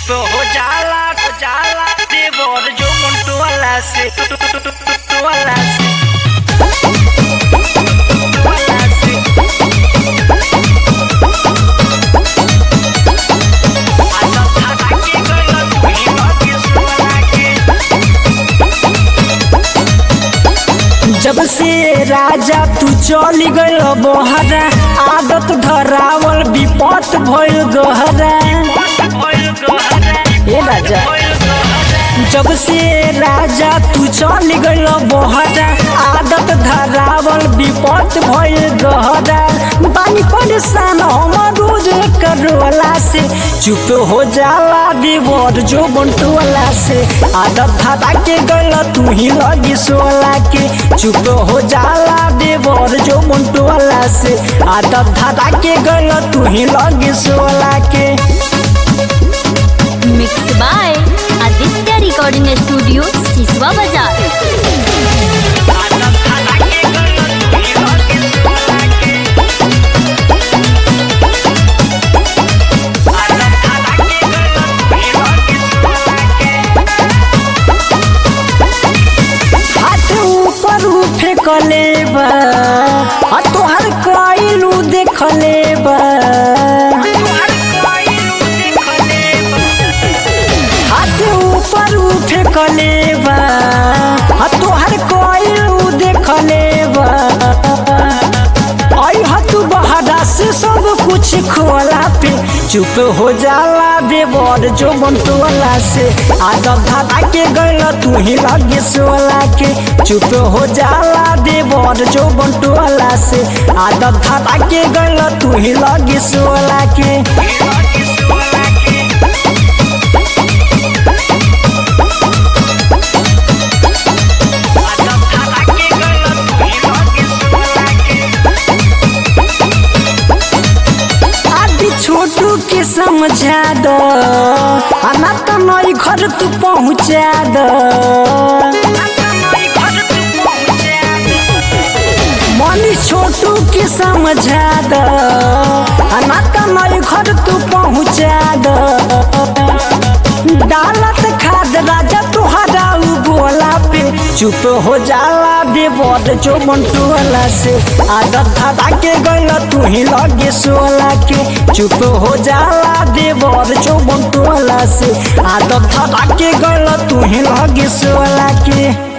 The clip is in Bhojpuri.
चुप हो जाला हो जाला देवर जो मुंटू वाला से वाला से वाला से आजा था के गला तू ही बाकी सुना के जब से राजा तू चली गइल बहरा आदत धरावल विपत भइल गहरा भइल गहरा ए राजा भइल गहरा जब से राजा तू चली गइल बहरा आदत धरावल विपत भइल गहरा बानी परेशान हम रोज करवला से चुप हो जाला देवर जो बंटुअला से आदत धरा के गइल तू ही लगी सोला के चुप हो जाला देवर जो बंटुअला से आदत धरा के गइल तू ही लगी सोला के mix by Aditya recording studio Siswa Bazar आजा था के गला तू ही बाकी सुना के आजा था के गला तू ही बाकी सुना के हाथ ऊपर उठे कलेबा आ तोहर कइलू देखलेबा हाथ ऊपर उठे कलेबा आ तोहर कइलू देखलेबा आई हाथ बहरा से सब कुछ खोला पे चुप हो जाला देवर जो बंटुअला से आदत धारा के गइल तू ही लगे सोला के चुप हो जाला देवर जो बंटुअला से आदत धारा के गइल तू ही लगे सोला के आदि छोटू के समझा दो आना तो नई घर तू पहुँचा दो मनी छोटू के समझा दो आना तो नई घर तू पहुँचा दो डालत खाद राजा तुहरा उ बोला पे चुप हो जाला देवर जो मंटुअला से आदत धरा के गइल तू ही लगे सोला के चुप हो जाला देवर जो मंटुअला से आदत धरा के गइल तू ही लगे सोला के